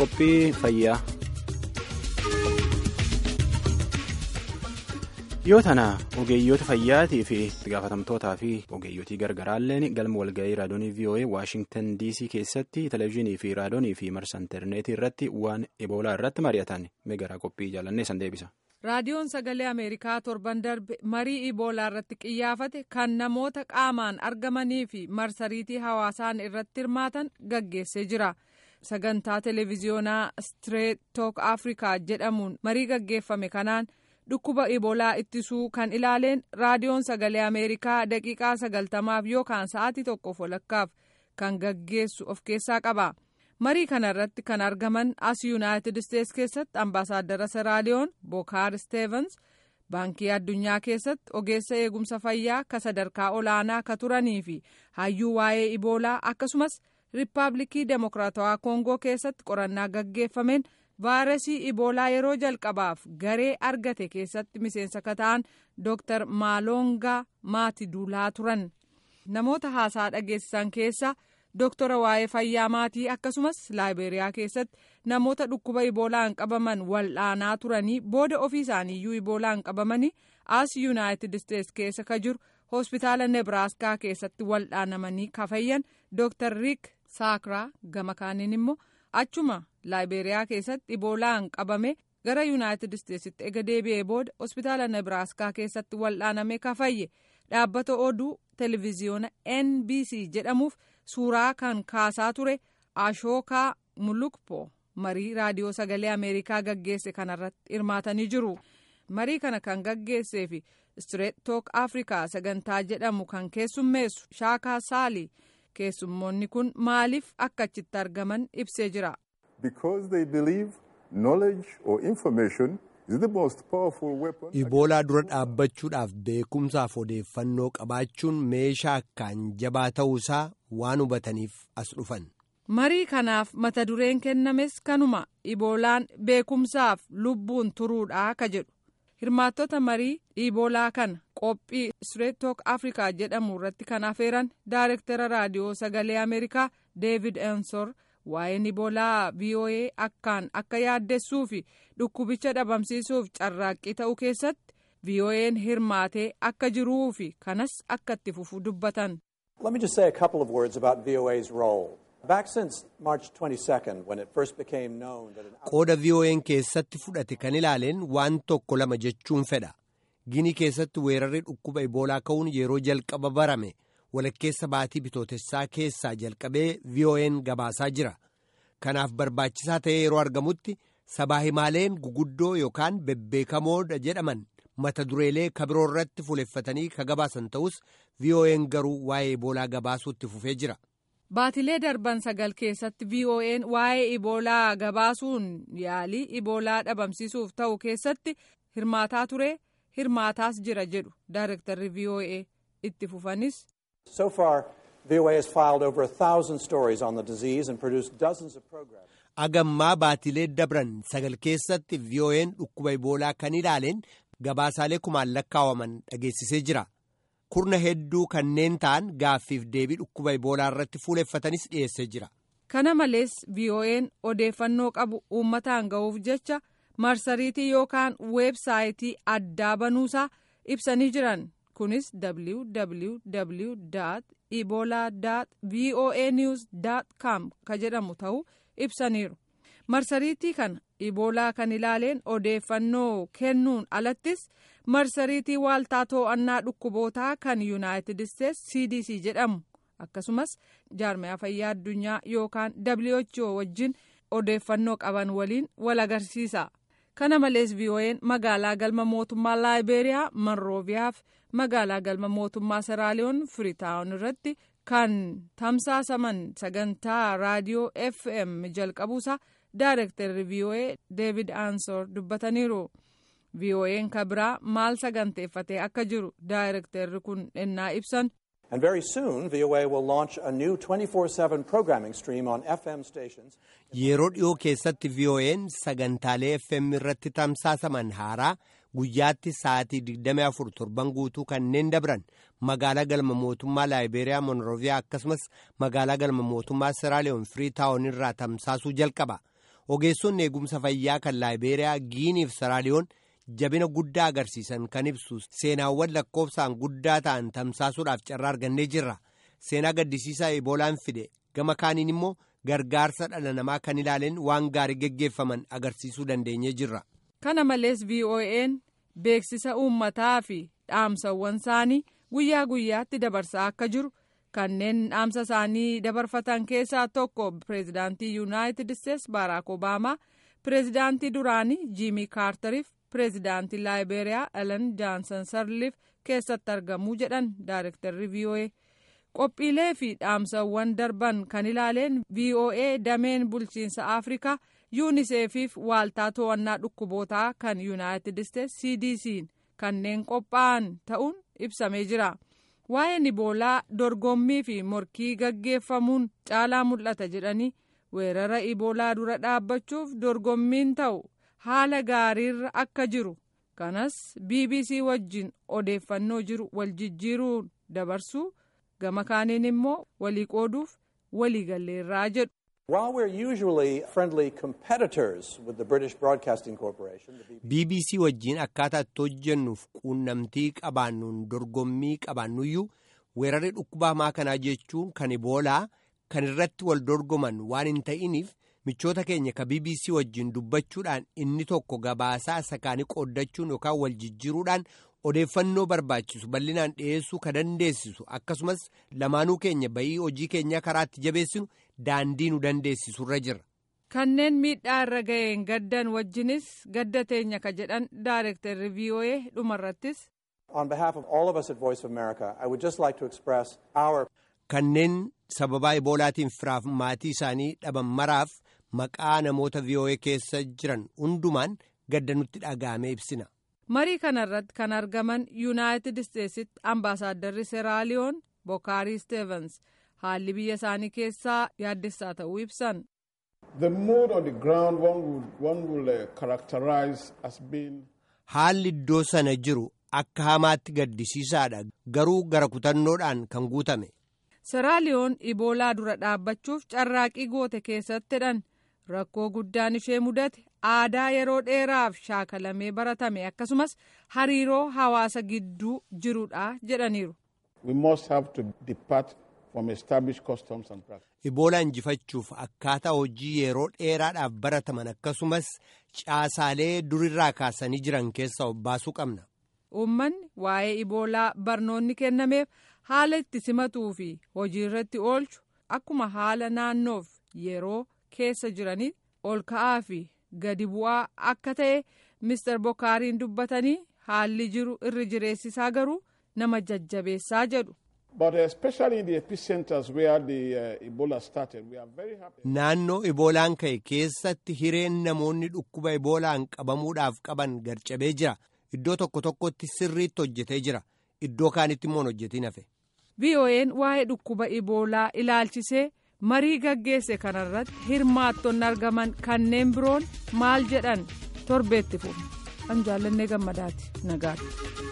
qophii fayyaa. Yoo tana ogeeyyoota fayyaatii fi itti gaafatamtootaa fi ogeeyyotii gargaraalleen galma walga'ii raadiyoonii VOA Waashingtan DC keessatti televezyiinii fi raadiyoonii fi marsa intarneetii irratti waan eboolaa irratti mari'atan meegaraa qophii jaalannee san deebisa. raadiyoon sagalee ameerikaa torban darbe marii iboolaa irratti qiyyaafate kan namoota qaamaan argamanii fi marsariitii hawaasaan irratti hirmaatan gaggeessee jira sagantaa televiziyoonaa stireet took afrikaa jedhamuun marii gaggeeffame kanaan dhukkuba iboolaa ittisuu kan ilaaleen raadiyoon sagalee ameerikaa daqiiqaa sagaltamaaf yookaan sa'aatii tokkoof walakkaaf kan gaggeessu of keessaa qaba. marii kana irratti kan argaman as yuunaayitid isteets keessatti ambaasaaddara seraaliyoon bookaar steevens baankii addunyaa keessatti ogeessa eegumsa fayyaa ka sadarkaa olaanaa ka turanii fi hayyuu waa'ee iboolaa akkasumas riippaabilikii demokiraatawaa koongoo keessatti qorannaa gaggeeffameen vaayirasii iboolaa yeroo jalqabaaf garee argate keessatti miseensa ka ta'an dooktar maalongaa maatiduulaa turan namoota haasaa dhageessisan keessa. Dooktora waa'ee fayyaa maatii akkasumas laayiberiyaa keessatti namoota dhukkuba iboolaan qabaman wal'aanaa turanii booda ofii isaaniiyyuu iboolaan qabamanii as yuunaayitid isteets keessa ka jiru hospitaala nebraaskaa keessatti wal'aanamanii ka fayyan dooktar riik saakraa gama kaaniin immoo achuma laayiberiyaa keessatti iboolaan qabame gara yuunaayitid isteetsitti ega deebi'ee booda hospitaala nebraaskaa keessatti wal'aaname ka fayye dhaabbata oduu televiziyoona nbc jedhamuuf. suuraa kan kaasaa ture ashookaa mulukpo marii raadiyoo sagalee ameerikaa gaggeesse kanarratti hirmaatanii jiru marii kana kan gaggeessee fi stireet took afrikaa sagantaa jedhamu kan keessummeessu shaakaa saalii keessummoonni kun maaliif akka achitti argaman ibsee jira. iboolaa dura dhaabbachuudhaaf beekumsaaf odeeffannoo qabaachuun meeshaa akkaan jabaa ta'uusaa waan hubataniif as dhufan. marii kanaaf mata dureen kennames kanuma iboolaan beekumsaaf lubbuun turuudha ka jedhu hirmaattota marii iboolaa kana qophii stireet took afrikaa jedhamu irratti kan afeeran daayirektara raadiyoo sagalee ameerikaa deevid ensor. waa'een iboolaa voa akkaan akka yaaddessuu fi dhukkubicha dhabamsiisuuf carraaqqii ta'uu keessatti voa'n hirmaatee akka jiruu fi kanas akka itti fufu dubbatan. Let me just say a couple of words about VOA's role. Back since March 22nd, when it first became known that an qooda voa'n keessatti fudhate kan ilaaleen waan tokko lama jechuun fedha gini keessatti weerarri dhukkuba iboolaa ka'uun yeroo jalqaba barame. walakkeessa baatii bitootessaa keessaa jalqabee voa'n gabaasaa jira kanaaf barbaachisaa ta'ee yeroo argamutti sabaa himaaleen guguddoo yookaan bebbeekamoodha jedhaman mata dureelee kabiroo irratti fuuleffatanii ka gabaasan ta'us voa'n garuu waa'ee iboolaa gabaasuutti fufee jira. baatilee darban sagal keessatti voa'n waa'ee iboolaa gabaasuun yaalii iboolaa dhabamsiisuuf ta'u keessatti hirmaataa ture hirmaataas jira jedhu daayirektarri voa itti fufanis. So far, VOA has filed over a thousand stories on the disease and produced dozens of programs. agammaa baatilee dabran sagal keessatti voa'n dhukkuba iboolaa kan ilaaleen gabaasaalee kumaan lakkaawaman dhageessisee jira kurna hedduu kanneen ta'an gaaffiif deebii dhukkuba iboolaa irratti fuuleffatanis dhiyeessee jira. kana malees voa'n odeeffannoo qabu uummataan ga'uuf jecha marsariitii yookaan weebsaayitii addaa banuusaa ibsanii jiran. kunis www ebola voa news com ka jedhamu ta'uu ibsaniiru marsariitii kana iboolaa kan ilaaleen odeeffannoo kennuun alattis marsariitii waaltaa to'annaa dhukkubootaa kan yuunaayitid isteets cdc jedhamu akkasumas jaarmaya fayyaa addunyaa yookaan who wajjin odeeffannoo qaban waliin wal agarsiisa. kana malees voa'n magaalaa galma mootummaa laayiberiyaa monrooviyaaf magaalaa galma mootummaa seraaliyoon firiitaawun irratti kan tamsaasaman sagantaa raadiyoo fm jalqabuusaa daayirektarri voa deevid aansor dubbataniiru voa'n kabiraa maal saganteeffatee akka jiru daayirektarri kun ennaa ibsan. And very soon, VOA will launch a new 24-7 programming stream on FM stations. Yeroo dhiyoo keessatti VOA'n sagantaalee FM irratti tamsaasaman haaraa guyyaatti sa'aatii 24 torban guutuu kanneen dabran magaalaa galma mootummaa laayiberiyaa monroviyaa akkasumas magaalaa galma mootummaa seraaliyoon firiitaawon irraa tamsaasuu jalqaba. ogeessonni eegumsa fayyaa kan laayibeeriyaa giinii fi saraaliyoon jabina guddaa agarsiisan kan ibsu seenaawwan lakkoofsaan guddaa ta'an tamsaasuudhaaf carraa argannee jirra seenaa gaddisiisaa eboolaan fide gama kaaniin immoo gargaarsa dhala namaa kan ilaaleen waan gaarii geggeeffaman agarsiisuu dandeenyee jirra. kana malees vo'n beeksisa uummataa fi dhaamsawwan isaanii guyyaa guyyaatti dabarsaa akka jiru. kanneen dhaamsa isaanii dabarfatan keessaa tokko pireezidaantii yuunaayitid isteetsi baaraak obaamaa pireezidaantii duraanii jiimii kaartariif pireezidaantii laayibeeriyaa elen jaansan sarliif keessatti argamuu jedhan daayirektarri voa qophiilee fi dhaamsawwan darban kan ilaaleen voa dameen bulchiinsa afrikaa yuuniseefiif waaltaa to'annaa dhukkubootaa kan yuunaayitid isteetsi cdc'n kanneen qophaa'an ta'uun ibsamee jira. waa'een iboolaa dorgommii fi morkii gaggeeffamuun caalaa mul'ata jedhanii weerara iboolaa dura dhaabbachuuf dorgommiin ta'u haala gaariirra akka jiru kanas bbc wajjin odeeffannoo jiru wal jijjiiruun dabarsuu gama kaaniin immoo walii qooduuf walii galleerraa jedhu. While we're usually friendly competitors with the British Broadcasting Corporation, BBC wajjin akkaataa itti hojjennuuf quunnamtii qabaannuun dorgommii qabaannuyyuu weerarri dhukkuba hamaa kanaa jechuun kan iboolaa kan irratti wal dorgoman waan hin ta'iniif michoota keenya ka BBC wajjin dubbachuudhaan inni tokko gabaasaa isa kaanii qooddachuun yookaan wal jijjiiruudhaan odeeffannoo barbaachisu bal'inaan dhiyeessuu ka dandeessisu akkasumas lamaanuu keenya bayii hojii keenyaa karaatti jabeessinu daandii nu dandeessisurra jira. kanneen miidhaa irra ga'een gaddan wajjinis gadda teenya ka jedhan daayirektarri voa dhumarrattis. on behalf of all of us at Voice of America, I would just like to express our. kanneen sababaa iboolaatiin firaaf maatii isaanii dhaban maraaf maqaa namoota voa keessa jiran hundumaan gadda nutti dhaga'ame ibsina. marii kanarratti kan argaman yuunaayitid isteetsitti ambaasaaddarri seeraaliyoon bookaarii steevens haalli biyya isaanii keessaa yaaddessaa ta'uu ibsan. The mood on the ground one would, one will uh, characterize as being. haalli iddoo sana jiru akka hamaatti gaddisiisaadha garuu gara kutannoodhaan kan guutame. seeraaliyoon iboolaa dura dhaabbachuuf carraaqii goote keessattidhan rakkoo guddaan ishee mudate aadaa yeroo dheeraaf shaakalamee baratame akkasumas hariiroo hawaasa gidduu jirudha jedhaniiru. We must have to depart from established customs and practices. Iboolaa injifachuuf akkaataa hojii yeroo dheeraadhaaf barataman akkasumas caasaalee durirraa kaasanii jiran keessaa of baasuu qabna. Uummanni waa'ee iboolaa barnoonni kennameef haala itti simatuu fi hojii irratti oolchu akkuma haala naannoof yeroo keessa jiraniif ol ka'aa fi gadi bu'aa akka ta'e Mr. Bokaariin dubbatanii haalli jiru irri jireessisaa garuu nama jajjabeessaa jedhu. But especially in the epicenters where the uh, Ebola started, we are very happy. Naannoo iboolaan ka'e keessatti hireen namoonni dhukkuba iboolaan qabamuudhaaf qaban garcabee jira. Iddoo tokko tokkotti sirriitti hojjetee jira. Iddoo kaanitti immoo hojjetiin hafe. VOA'n waa'ee dhukkuba iboolaa ilaalchisee marii gaggeesse kanarratti hirmaattonni argaman kanneen biroon maal jedhan torbeetti fufu. An jaallannee gammadaati nagaatti.